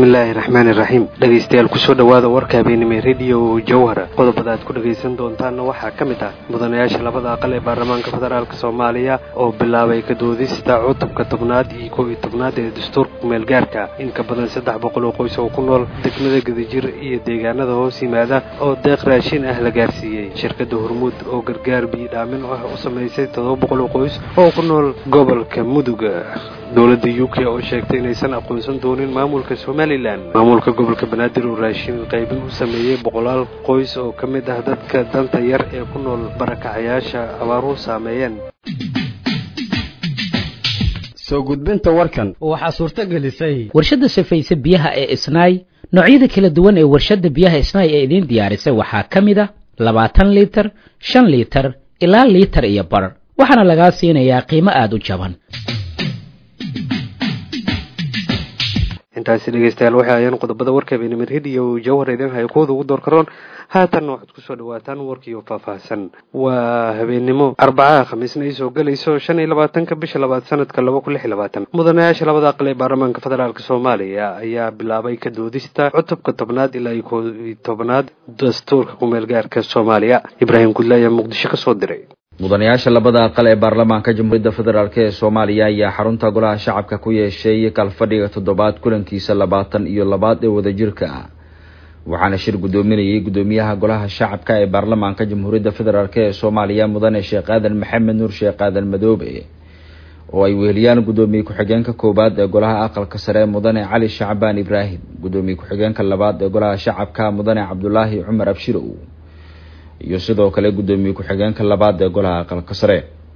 bismillaahi raxmaani raxiim dhegaystayaal kusoo dhowaada warka habeenimo rediyo jawhara qodobada aad ku dhagaysan doontaanna waxaa ka mid ah mudanayaasha labada aqal ee baarlamaanka federaalk soomaaliya oo bilaabay ka doodista cutubka tobnaad iyo kow iyo tobnaad ee dastuurka kumeelgaarka in ka badan saddex boqol oo qoys oo ku nool degmada gadajir iyo deegaanada hoos yimaada oo deeq raashin ah la gaarsiiyey shirkadda hormuud oo gargaar biyidhaamin ah u samaysay toddoba boqol oo qoys oo ku nool gobolka mudug dowladda u k oo sheegtay inaysan aqoonsan doonin maamulka somalilan maamulka gobolka banaadir oo raashin qaybin u sameeyey boqolaal qoys oo ka mid ah dadka danta yar ee ku nool barakacayaasha abaaruhu saameeyeen soo gudbinta warkan waxaa suurto gelisay warshadda safayse biyaha ee isnaay noocyada kala duwan ee warshadda biyaha isnaay ee idiin diyaarisay waxaa ka mid a labaatan liitar shan liitar ilaa liitar iyo bar waxaana lagaa siinayaa qiimo aada u jaban intaasi dhegeystayaal waxay ayaan qodobada warka habeenimo rediyo jawhar idin haya kuwada ugu door karoon haatanna waxaad kusoo dhawaataan warkiiyo faahfaahsan waa habeenimo arbacaha khamiisna ay soo gelayso shan iyo labaatanka bisha labaad sanadka laba kun lix iyo labaatan mudanayaasha labada aqal ee baarlamaanka federaalk soomaaliya ayaa bilaabay ka doodista cutubka tobnaad ilaa iyo koo iyo tobnaad dastuurka kumeelgaarka soomaaliya ibraahim gudle ayaa muqdisho kasoo diray mudanayaasha labada aqal ee baarlamaanka jamhuuriyadda federaalk ee soomaaliya ayaa xarunta golaha shacabka ku yeeshay kalfadhiga toddobaad kulankiisa labaatan iyo labaad ee wadajirka ah waxaana shir guddoominayay guddoomiyaha golaha shacabka ee baarlamaanka jamhuuriyadda federaalk ee soomaaliya mudane sheekh aadan maxamed nuur sheekh aadan madoobe oo ay weheliyaan guddoomiye ku-xigeenka koowaad ee golaha aqalka sare mudane cali shacbaan ibraahim guddoomiye ku-xigeenka labaad ee golaha shacabka mudane cabdulaahi cumar abshirow iyo sidoo kale guddoomiye ku-xigeenka labaad ee golaha aqalka sare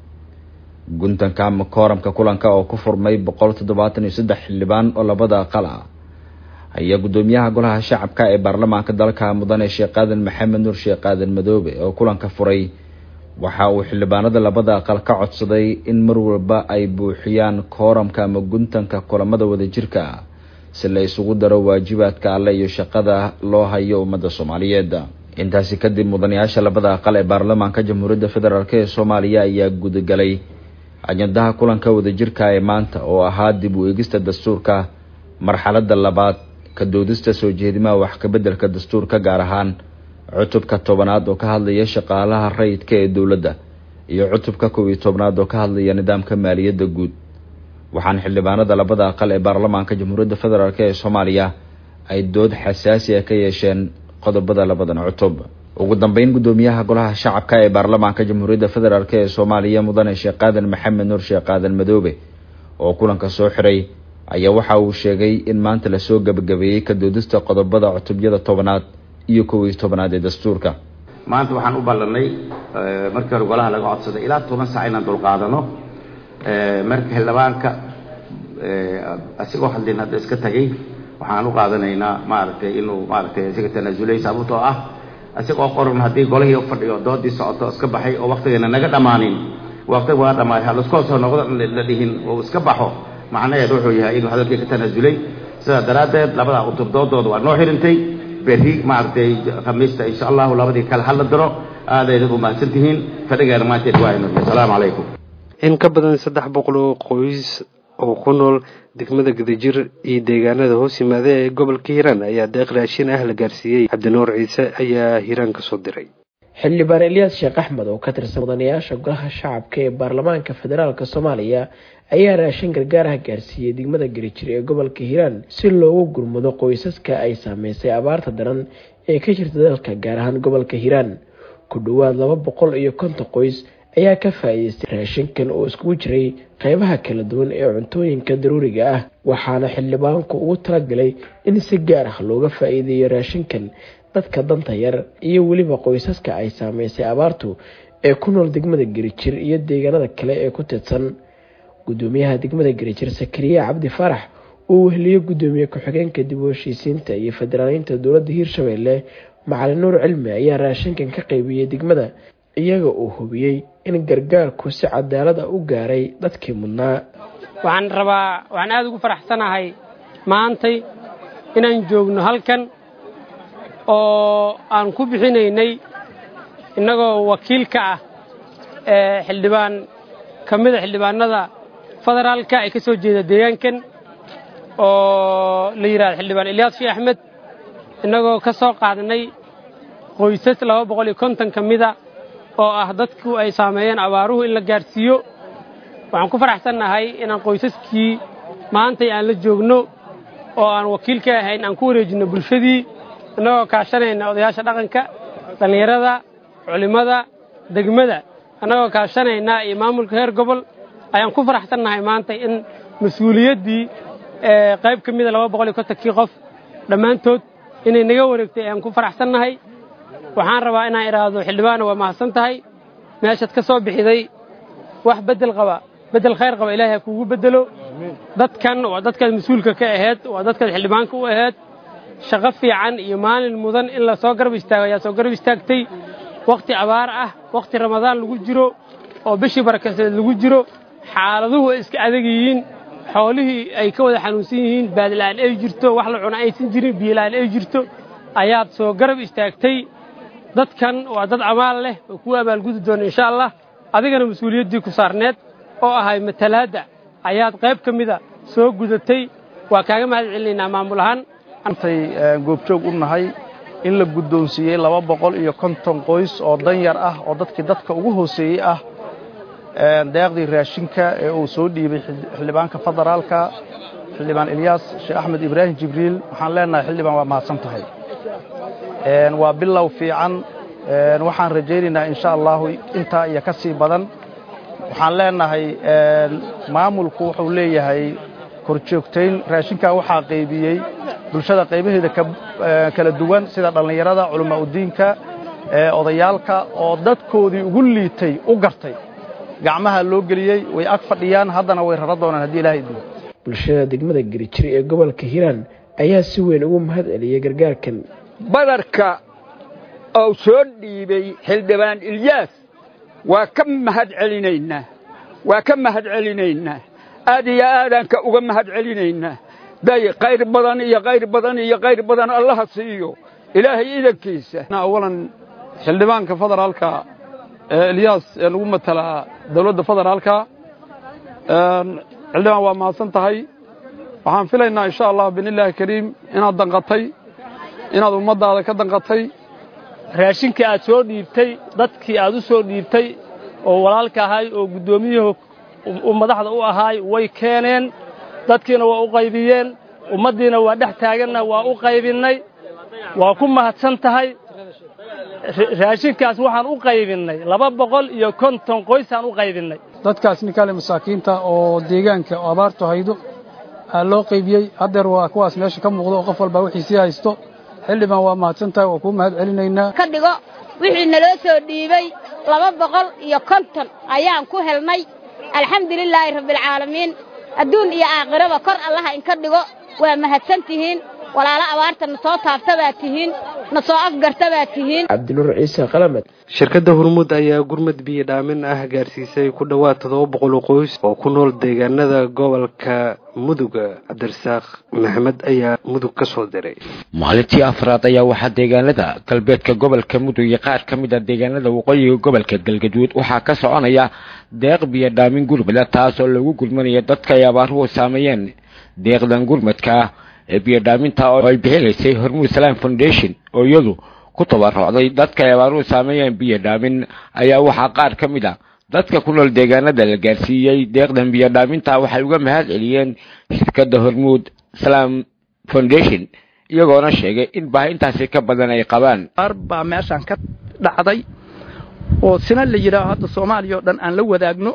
guntanka ama kooramka kulanka oo ku furmay boqol toddobaatan iyo saddex xildhibaan oo labada aqal ah ayaa guddoomiyaha golaha shacabka ee baarlamaanka dalka mudane sheekh aadan maxamed nuur sheekh aadan madoobe oo kulanka furay waxa uu xildhibaanada labada aqal ka codsaday in mar walba ay buuxiyaan kooramka ama guntanka kulamada wadajirka ah si la isugu daro waajibaadka alle iyo shaqada loo hayo ummadda soomaaliyeed intaasi kadib mudanayaasha labada aqal ee baarlamaanka jamhuuriyadda federaalk ee soomaaliya ayaa gudagalay ajandaha kulanka wadajirka ee maanta oo ahaa dib u eegista dastuurka marxaladda labaad ka doodista soo jeedimaha wax kabeddelka dastuurka gaar ahaan cutubka tobanaad oo ka hadlaya shaqaalaha rayidka ee dowladda iyo cutubka kow iyo tobnaad oo ka hadlaya nidaamka maaliyadda guud waxaana xildhibaanada labada aqal ee baarlamaanka jamhuuriyadda federaalk ee soomaaliya ay dood xasaasi ah ka yeesheen qodobada labadan cutub ugu dambeyn guddoomiyaha golaha shacabka ee baarlamaanka jamhuuriyadda federaalk ee soomaaliya mudane sheekh aadan maxamed nuur sheekh aadan madoobe oo kulanka soo xiray ayaa waxa uu sheegay in maanta lasoo gabagabeeyey ka doodista qodobada cutubyada tobanaad iyo kow iyo tobanaad ee dastuurka maanta waxaan u ballanay markii hore golaha laga codsaday ilaa toban sac inaan dulqaadano marka xildhibaanka asigoo hadlin hadda iska tagay waxaan u qaadanaynaa maaragtay inuu maaragtay isaga tanaasulay sababtoo ah isagoo qoran haddii golihii fadhiyo doodii socoto iska baxay oo waktigeena naga dhammaanin waqtiga waa dhammaaday halaskoo soo noqdo la dhihin oo iska baxo macnaheed wuxuu yahay inuu hadalkii ka tanaasulay sidaa daraaddeed labada cutub doodooda waa noo xirintay berri maaragtay khamiista insha allahu labadii kale hala diro aadayna u mahadsan tihiin fadhigeena maanteed waa inuu asalaamu calaykum in ka badan saddex boqol oo qoys oo ku nool degmada gadajir iyo deegaanada hoos yimaada ee gobolka hiiraan ayaa deeq raashin ah la gaarsiiyey cabdinuur ciise ayaa hiiraan kasoo diray xildhibaan elyaas sheekh axmed oo ka tirsan mudanayaasha golaha shacabka ee baarlamaanka federaalk soomaaliya ayaa raashin gargaaraha gaarsiiyey degmada garijir ee gobolka hiiraan si loogu gurmado qoysaska ay saameysay abaarta daran ee ka jirta dalka gaar ahaan gobolka hiiraan ku dhowaad laba boqol iyo konton qoys ayaa ka faa-iideystay raashinkan oo iskugu jiray qeybaha kala duwan ee cuntooyinka daruuriga ah waxaana xildhibaanku ugu talagalay in si gaar ah looga faa-iideeyo raashinkan dadka danta yar iyo weliba qoysaska ay saameysay abaartu ee ku nool degmada garijir iyo deegaanada kale ee ku tidsan gudoomiyaha degmada garijir sakariya cabdi faarax uu weheliyo gudoomiye ku-xigeenka dib u heshiisiinta iyo federaaleynta dowladda hiirshabeelle macalin nuur cilmi ayaa raashinkan ka qeybiyey degmada iyaga uu hubiyey in gargaarku si cadaalad ah u gaaray dadkii mudnaa waxaan rabaa waxaan aada ugu faraxsanahay maantay inaan joogno halkan oo aan ku bixinaynay innagoo wakiilka ah ee xildhibaan ka mida xildhibaanada federaalka ee ka soo jeeda deegaankan oo la yidhahdo xildhibaan ilyaas shii axmed innagoo ka soo qaadnay qoysas laba boqol iyo konton ka mida oo ah dadku ay saameeyeen abaaruhu in la gaadhsiiyo waxaan ku faraxsannahay inaan qoysaskii maantay aan la joogno oo aan wakiil ka ahayn aan ku wareejinno bulshadii innagoo kaashanayna odayaasha dhaqanka dhallinyarada culimmada degmada annagoo kaashanayna iyo maamulka heer gobol ayaan ku faraxsannahay maanta in mas-uuliyaddii qayb ka mida laba boqol iyo kontonkii qof dhammaantood inay naga wareegtay ayaan ku faraxsannahay waxaan rabaa inaan idhaahdo xildhibaana waa mahadsan tahay meeshaad ka soo bixiday wax beddel qaba beddel khayr qaba ilaahay ha kuugu beddelo dadkan waa dadkaad mas-uulka ka aheyd waa dadkaad xildhibaanka u aheyd shaqo fiican iyo maalin mudan in la soo garab istaago ayaa soo garab istaagtay wakhti abaar ah wakhti ramadaan lagu jiro oo bishii barakaseed lagu jiro xaaladuhu ay iska adag yihiin xoolihii ay ka wada xanuunsan yihiin baadila'aan ay jirto wax la cuna aysan jirin biyola'aan ay jirto ayaad soo garab istaagtay dadkan waa dad amaal leh oo kuu abaalgudi doona insha allah adigana mas-uuliyaddii ku saarneed oo ahay matalaadda ayaad qayb ka mida soo gudatay waa kaaga mahad celinaynaa maamul ahaan antay goobjoog u nahay in la guddoonsiiyey laba boqol iyo konton qoys oo danyar ah oo dadkii dadka ugu hooseeyey ah deeqdii raashinka ee uu soo dhiibay xildhibaanka federaalka xildhibaan ilyaas sheekh axmed ibraahim jibriil waxaan leenahay xildhibaan waa mahadsan tahay waa bilow fiican waxaan rajaynaynaa insha allahu intaa iyo ka sii badan waxaan leenahay maamulku wuxuu leeyahay korjoogtayn raashinkaa waxaa qaybiyey bulshada qaybaheeda kala duwan sida dhallinyarada culamaa udiinka odayaalka oo dadkoodii ugu liitay u gartay gacmaha loo geliyey way ag fadhiyaan haddana way rara doonaan haddii ilahay idmo bulshada degmada gerijiri ee gobolka hiiraan ayaa si weyn ugu mahad celiyey gargaarkan badarka oo soo dhiibay xildhibaan ilyaas waa ka mahad celinaynaa waa ka mahad celinaynaa aad iyo aadaanka uga mahad celinaynaa day qayr badan iyo qayr badan iyo qayr badan allaha siiyo ilaahay idankiisa awalan xildhibaanka federaalka ee ilyaas ee lagu matalaa dawladda federaalka xildhibaan waa mahadsan tahay waxaan filaynaa insha allah biidnillaahi kariim inaad danqatay inaad ummaddaada ka danqatay raashinkii aad soo dhiibtay dadkii aad u soo dhiibtay oo walaalka ahay oo guddoomiyuhu madaxda u ahaay way keeneen dadkiina waa u qaybiyeen ummaddiina waa dhex taaganna waa u qaybinnay waa ku mahadsan tahay raashinkaas waxaan u qaybinnay laba boqol iyo konton qoysaan u qaybinnay dadkaas ninkaale masaakiinta oo deegaanka oo abaartu haydo aa loo qaybiyey haddeer waa kuwaas meesha ka muuqdo oo qof walbaa wixiisii haysto xildhibaan waa mahadsan tahay waa kuu mahad celinaynaa ka dhigo wixii naloo soo dhiibey laba boqol iyo konton ayaan ku helnay alxamdulilaahi rabbialcaalamiin adduun iyo aakhiraba kor allaha inka dhigo waa mahadsan tihiin walaalo abaarta na soo taabta baa tihiin na soo afgarta baa tihiin cabdinuur ciise qalamed shirkadda hormuud ayaa gurmad biyo dhaamin ah gaarsiisay ku dhowaad toddoba boqol oo qoys oo ku nool deegaanada gobolka muduga cabdirasaaq maxamed ayaa mudug ka soo diray maalintii afraad ayaa waxaa deegaanada galbeedka gobolka mudug iyo qaar ka mid a deegaanada waqooyiga gobolka galgaduud waxaa ka soconaya deeq biyo dhaamin gurmada taas oo lagu gurmanaya dadka ay abaaruhu saameeyeen deeqdan gurmadka ee biyodhaaminta oo ay bixinaysay hormuud salaam foundation oo iyadu ku tabarucday dadka ay abaaruhu saameeyeen biyo dhaamin ayaa waxaa qaar ka mid a dadka ku nool deegaanada la gaarsiiyey deeqdan biyo dhaaminta waxay uga mahad celiyeen shirkadda hormuud salaam foundation iyagoona sheegay in baahi intaasi ka badan ay qabaan qaar baa meeshaan ka dhacday oo sina la yidhaaho hadda soomaaliya oo dhan aan la wadaagno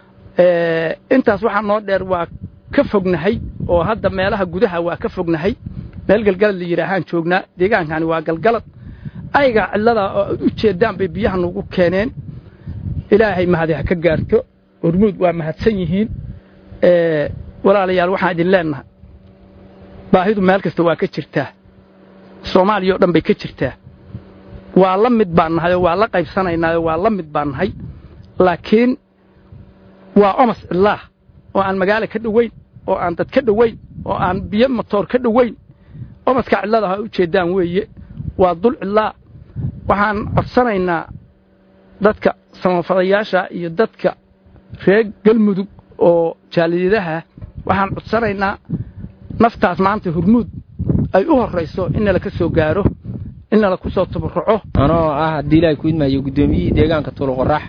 intaas waxaa noo dheer waa ka fognahay oo hadda meelaha gudaha waa ka fognahay meel galgalad la yidhaahaan joognaa deegaankani waa galgalad ayaga cidlada oo u jeedaan bay biyaha nagu keeneen ilaahay mahadi ha ka gaarto hormuud waa mahadsan yihiin walaalayaal waxaan idin leennahay baahidu meel kasta waa ka jirtaa soomaaliya oo dhan bay ka jirtaa waa la mid baan nahay oo waa la qaybsanaynaayoo waa la mid baan nahay laakiin waa omas cillaah oo aan magaalo ka dhoweyn oo aan dad ka dhoweyn oo aan biyo matoor ka dhoweyn omaska cidlada ha u jeeddaan weeye waa dul cidlaa waxaan codsanaynaa dadka samafadayaasha iyo dadka reer galmudug oo jaaliyadaha waxaan codsanaynaa naftaas maanta hurmuud ay u horrayso in nala ka soo gaaro in nala ku soo tabaruco anoo ah haddii ilaahay ku idmaayo guddoomiyihii deegaanka tuuluqorax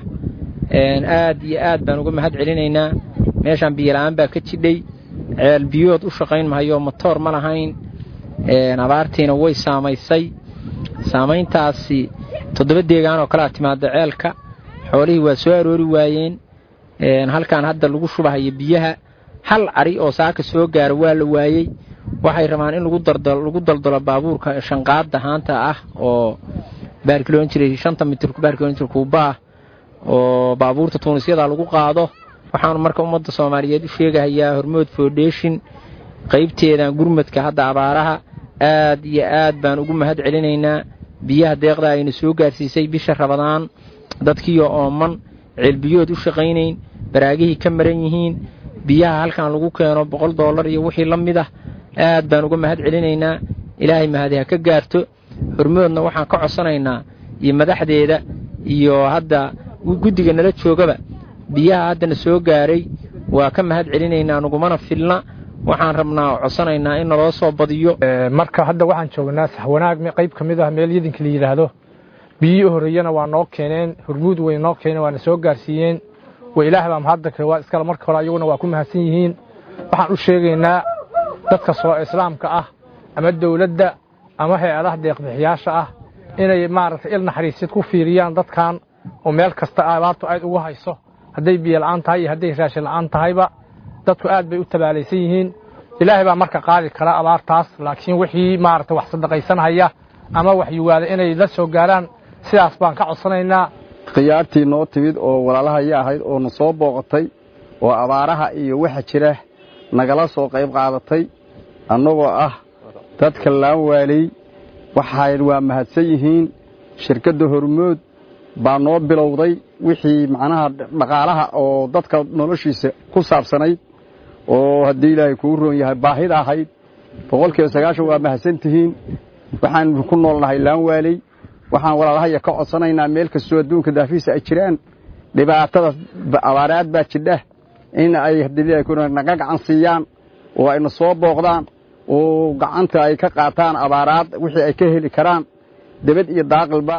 aad iyo aad baan uga mahad celinaynaa meeshaan biyola'aan baa ka jidhay ceel biyood u shaqayn mahayo matoor ma lahayn abaartiina way saamaysay saamayntaasi toddoba deegaan oo kalea timaada ceelka xoolihii waa soo aroori waayeen halkaan hadda lagu shubahayo biyaha hal cari oo saaka soo gaara waa la waayey waxay rabaan in lagu daldalo baabuurka shanqaadda haanta ah oo baarkiloon jiray shanta mitir baarkilomitr kuubaah oo baabuurta tuunisyada lagu qaado waxaanu marka ummadda soomaaliyeed u sheegahayaa hormood foundation qaybteedan gurmadka hadda abaaraha aad iyo aad baan ugu mahad celinaynaa biyaha deeqda ayna soo gaarsiisay bisha rabadaan dadkiioo ooman ceelbiyood u shaqaynayn baraagihii ka maran yihiin biyaha halkan lagu keeno boqol dollar iyo wixii la mid ah aad baan uga mahad celinaynaa ilaahay mahadi ha ka gaarto hormoodna waxaan ka codsanaynaa iyo madaxdeeda iyo hadda guddiga nala joogaba biyaha haddana soo gaaray waa ka mahad celinaynaa nagumana filna waxaan rabnaa oo codsanaynaa in naloo soo badiyo marka hadda waxaan joognaa saxwanaag qayb ka mid ah meel yadinka la yidhaahdo biyihii u horreeyana waa noo keeneen hurmuud way noo keeneen waana soo gaarsiiyeen wa ilaah baa mahadda kale waa iskale marka hore ayaguna waa ku mahadsan yihiin waxaan u sheegaynaa dadka soo islaamka ah ama dawladda ama hay-adaha deeqbixiyaasha ah inay maaragtay il naxariisid ku fiiriyaan dadkan oo meel kasta abaartu aad ugu hayso hadday biyo la'aan tahay iyo hadday raashin la'aan tahayba dadku aad bay u tabaalaysan yihiin ilaahay baa marka qaadi kara abaartaas laakiin wixii maaragtay wax sadaqaysanhaya ama wax yuwaada inay la soo gaaraan sidaas baan ka codsanaynaa khiyaartii noo timid oo walaalahaya ahayd oo na soo booqatay oo abaaraha iyo waxa jira nagala soo qayb qaadatay annagoo ah dadka laan waaley waxay waa mahadsan yihiin shirkadda hormood baa noo bilowday wixii macnaha dhaqaalaha oo dadka noloshiisa ku saabsanayd oo haddii ilaahay kuu roon yahay baahida ahayd boqolkiiba sagaashan waa mahadsan tihiin waxaan ku noolnahay laan waaley waxaan walaalahaya ka codsanaynaa meel kastoo adduunka daafiisa ay jiraan dhibaatada abaaraad baa jidha in ay naga gacan siiyaan oo ayna soo booqdaan oo gacanta ay ka qaataan abaaraad wixii ay ka heli karaan debad iyo daaqilba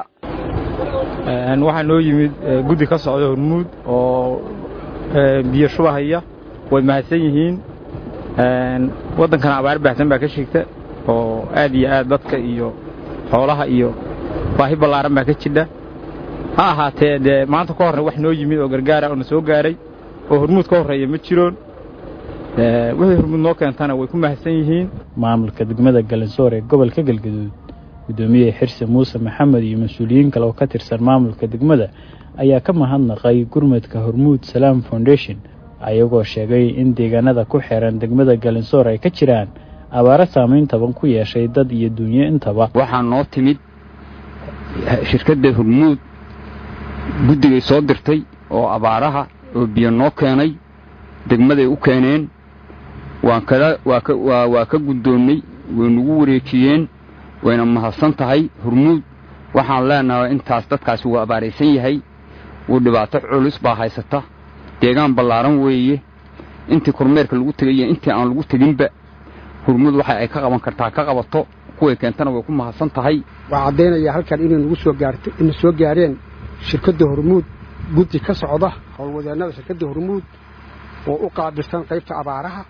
waxaa noo yimid guddi ka socda hormuud oo biyo shubahaya way mahadsan yihiin waddankana abaar baahsan baa ka shigta oo aad iyo aad dadka iyo xoolaha iyo baahi ballaaran baa ka jidha ha ahaatee dee maanta ka horna wax noo yimid oo gargaara oo na soo gaaray oo hormuud ka horreeya ma jiroon wixii hormuud noo keentana way ku mahadsan yihiin maamulka degmada galansoor ee gobolka galgaduud guddoomiye xirse muuse maxamed iyo mas-uuliyiin kale oo ka tirsan maamulka degmada ayaa ka mahadnaqay gurmadka hormuud salaam foundation ayagoo sheegay in deegaanada ku xeeran degmada galansoor ay ka jiraan abaaro saamayn taban ku yeeshay dad iyo duunyo intaba waxaa noo timid shirkadda hormuud guddigay soo dirtay oo abaaraha oo biyo noo keenay degmaday u keeneen waan kada waa ka waa waa ka guddoonnay way nagu wareejiyeen wayna mahadsan tahay hormuud waxaan leenahay intaas dadkaasi wuu abaaraysan yahay wuu dhibaato culus baa haysata deegaan ballaaran weeye intii kormeerka lagu tegaya intii aan lagu teginba hormuud waxa ay ka qaban kartaa ka qabato kuway keentana way ku mahadsan tahay waa caddaynaya halkan inay nagu soo gaarto ina soo gaareen shirkadda hormuud guddi ka socda howlwadeennada shirkadda hormuud oo u qaabilsan qaybta abaaraha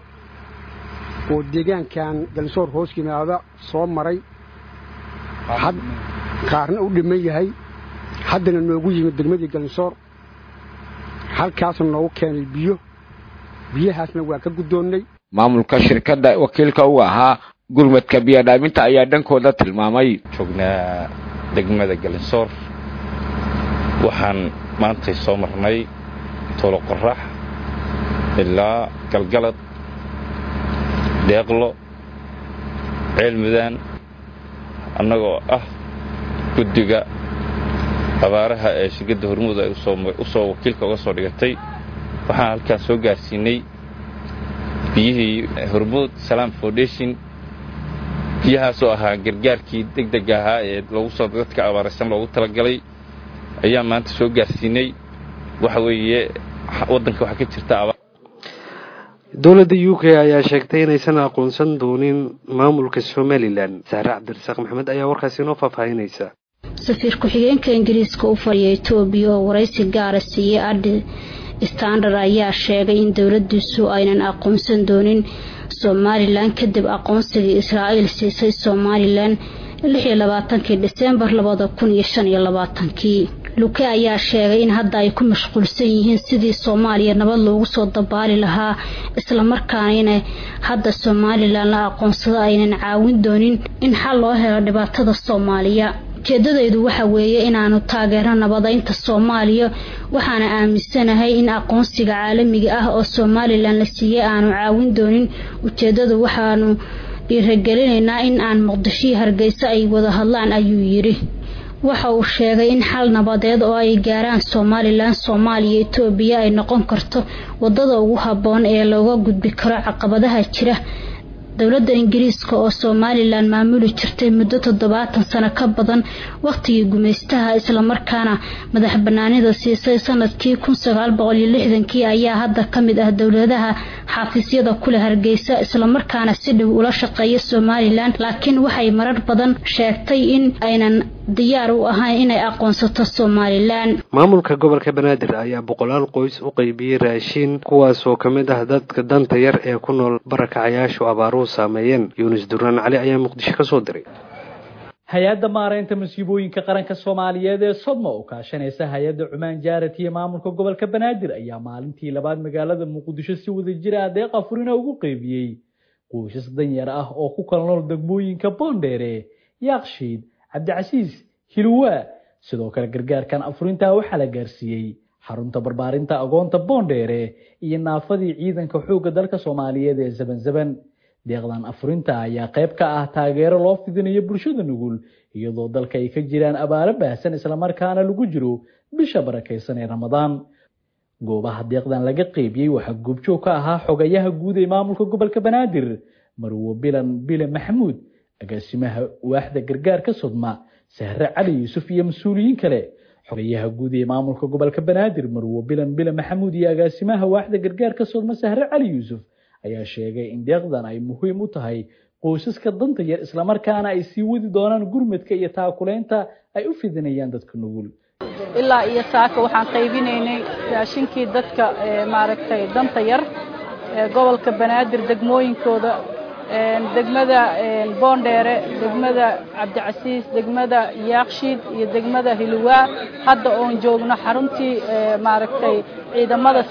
oo deegaankan galsoor hoos yimaada soo maray qaarna u dhiman yahay haddana noogu yimid degmadii galsoor halkaasna noogu keenay biyo biyahaasna waa ka guddoonnay maamulka shirkadda wakiilka u ahaa gurmadka biyodhaaminta ayaa dhankooda tilmaamay joognaa degmada galinsoor waxaan maantay soo marnay toolo qorax ilaa galgalad deeqlo ceel mudaan annagoo ah guddiga abaaraha ee shirkadda hormuud ay u soo wakiilka uga soo dhigatay waxaan halkaan soo gaarsiinay biyihii hormuud salaam foundation biyahaasoo ahaa gargaarkii deg deg ahaa ee loogu soo dadka abaaraysan loogu talagalay ayaan maanta soo gaarsiinay waxa weeye waddanka waxaa ka jirta dowladda u k ayaa sheegtay inaysan aqoonsan doonin maamulka somalilan saare cabdirasaaq maxamed ayaa warkaasi inoo faahfaahinaysa safiir ku-xigeenka ingiriiska u fadhiya etoobiya oo waraysi gaara siiyey adhi standard ayaa sheegay in dowladiisu aynan aqoonsan doonin somalilan kadib aqoonsigii israa'iil siisay somalilan lixiyo labaatankii disembar labada kun iyo shan iyo labaatankii luke ayaa sheegay in hadda ay ku mashquulsan yihiin sidii soomaaliya nabad loogu soo dabaali lahaa islamarkaana ina hadda somalilan la aqoonsado aynan caawin doonin in xal loo helo dhibaatada soomaaliya ujeedadaydu waxa weeye inaanu taageerno nabadeynta soomaaliya waxaana aaminsanahay in aqoonsiga caalamiga ah oo somalilan la siiyey aanu caawin doonin ujeedadu waxaanu dhiiragelinaynaa in aan muqdishii hargeysa ay wada hadlaan ayuu yidhi waxa uu sheegay in xal nabadeed oo ay gaaraan somalilan soomaaliya etoobiya ay noqon karto wadada ugu habboon ee looga gudbi karo caqabadaha jira dowladda ingiriiska oo somalilan maamuli jirtay muddo toddobaatan sano ka badan wakhtigii gumaystaha islamarkaana madax banaanida siisay sanadkii kun sagaal boqol iyo lixdankii ayaa hadda ka mid ah dowladaha xafiisyada kuleh hargeysa islamarkaana si dhow ula shaqeeya somalilan laakiin waxay marar badan sheegtay in aynan diyaar u ahayn inay aqoonsato somalilan maamulka gobolka banaadir ayaa boqolaal qoys u qaybiyey raashiin kuwaasoo ka mid ah dadka danta yar ee ku nool barakacayaashu abaaruhu saameeyeen yuunus duraan cali ayaa muqdisho ka soo diray hay-adda maaraynta masiibooyinka qaranka soomaaliyeed ee sodma oo kaashanaysa hay-adda cumaan jaarat iyo maamulka gobolka banaadir ayaa maalintii labaad magaalada muqdisho si wadajira adeeq afurina ugu qeybiyey qoysas danyar ah oo ku kala nool degmooyinka boondheere yaakshiid cabdicasiis hilwaa sidoo kale gargaarkan afurintaa waxaa la gaarsiiyey xarunta barbaarinta agoonta boondheere iyo naafadii ciidanka xoogga dalka soomaaliyeed ee zabanzaban deeqdan afurinta ayaa qayb ka ah taageero loo fidinayo bulshada nugul iyadoo dalka ay ka jiraan abaalo baahsan islamarkaana lagu jiro bisha barakaysan ee ramadaan goobaha deeqdan laga qeybiyey waxaa goobjoog ka ahaa xogayaha guud ee maamulka gobolka banaadir marwo bilan bile maxamuud agaasimaha waaxda gargaarka sodma sahre cali yuusuf iyo mas-uuliyiin kale xogayaha guud ee maamulka gobolka banaadir marwo bilan bile maxamuud iyo agaasimaha waaxda gargaarka sodma sahre cali yuusuf ayaa sheegay in deeqdan ay muhiim u tahay qoysaska danta yar islamarkaana ay sii wadi doonaan gurmadka iyo taakuleynta ay u fidinayaan dadka nugul ilaa iyo saaka waxaan qaybinaynay raashinkii dadka maaragtay danta yar ee gobolka banaadir degmooyinkooda degmada boondheere degmada cabdicasiis degmada yaakshiid iyo degmada hilwaa hadda oon joogno xaruntii maaragtay ciidamada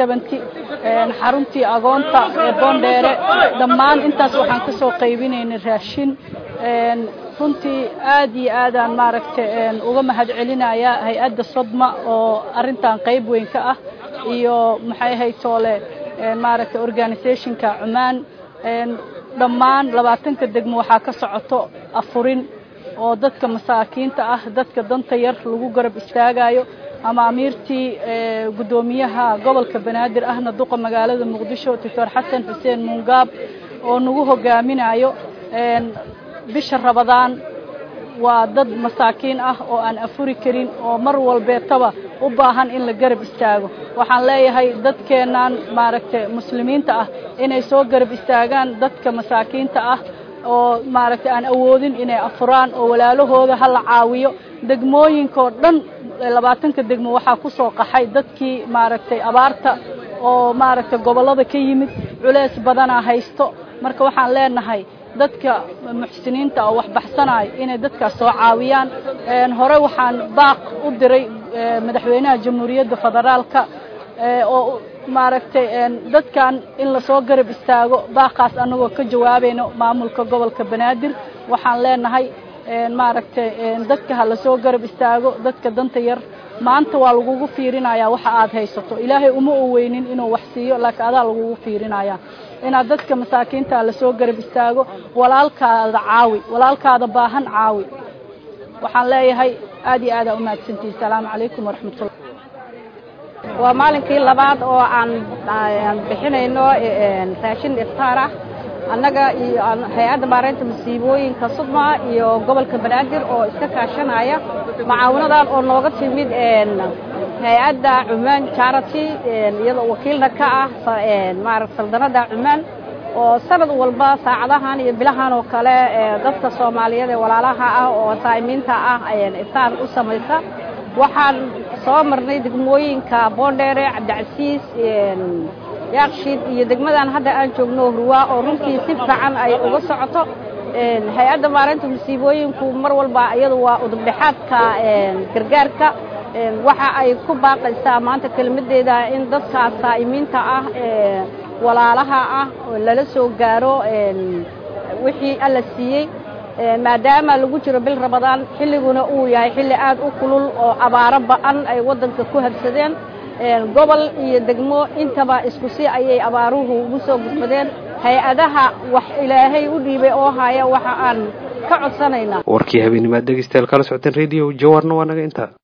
xaruntii agoonta ee boondheere dhammaan intaas waxaan ka soo qaybinaynay raashin runtii aad iyo aadaan maaragtay uga mahad celinaya hay-adda sodma oo arintan qayb weyn ka ah iyo maxay ahayd toole maaragtay organisationka cumaan dhammaan labaatanka degmo waxaa ka socoto afurin oo dadka masaakiinta ah dadka danta yar lagu garab istaagayo ama amiirtii guddoomiyaha gobolka banaadir ahna duqa magaalada muqdisho doctor xasan xuseen muungaab oo nagu hogaaminayo bisha rabadaan waa dad masaakiin ah oo aan afuri karin oo mar walbeetaba u baahan in la garab istaago waxaan leeyahay dadkeennan maaragtay muslimiinta ah inay soo garab istaagaan dadka masaakiinta ah oo maaragtay aan awoodin inay afuraan oo walaalahooda ha la caawiyo degmooyinkoo dhan labaatanka degmo waxaa ku soo qaxay dadkii maaragtay abaarta oo maaragtay gobollada ka yimid culeys badanaa haysto marka waxaan leenahay dadka muxsiniinta oo wax baxsanayo inay dadkaas soo caawiyaan hore waxaan baaq u diray madaxweynaha jamhuuriyadda federaalka oo maaragtay dadkan in lasoo garab istaago baaqaas annagoo ka jawaabayno maamulka gobolka banaadir waxaan leenahay maaragtay dadka ha lasoo garab istaago dadka danta yar maanta waa lagugu fiirinayaa waxa aad haysato ilaahay uma oweynin inuu wax siiyo laakiin adaa lagugu fiirinayaa inaad dadka masaakiinta lasoo garab istaago walaalkaada caawi walaalkaada baahan caawi waxaan leeyahay aad iyo aad aa umahadsantihi asalaamu calaykum waraxmatullah waa maalinkii labaad oo aan bixinayno raashin iftaar ah annaga iyo hay-adda maaraynta masiibooyinka sudma iyo gobolka banaadir oo iska kaashanaya macaawinadan oo nooga timid hay-adda cumaan charity iyadoo wakiilna ka ah maarata saldanadda cumaan oo sanad walba saacadahan iyo bilahan oo kale dadka soomaaliyeed ee walaalaha ah oo saa'imiinta ah iftaan u samaysa waxaan soo marnay degmooyinka boondheere cabdicasiis yaakshiid iyo degmadan hadda aan joogno hurwaa oo runtii si fiican ay uga socoto hay-adda maareynta musiibooyinku mar walba iyadu waa udubdhexaadka gargaarka waxa ay ku baaqaysaa maanta kelmaddeeda in dadkaas saa'imiinta ah ee walaalaha ah lala soo gaaro wixii alla siiyey maadaama lagu jiro bil rabadaan xilliguna uu yahay xilli aad u kulul oo abaaro ba'an ay waddanka ku habsadeen gobol iyo degmo intaba isku si ayay abaaruhu ugu soo gudbadeen hay-adaha wax ilaahay u dhiibay oo haya waxa aan ka codsanaynaa warkii habeenimaad dhegeystayaal kala socoteen radio jawarna waa naga intaa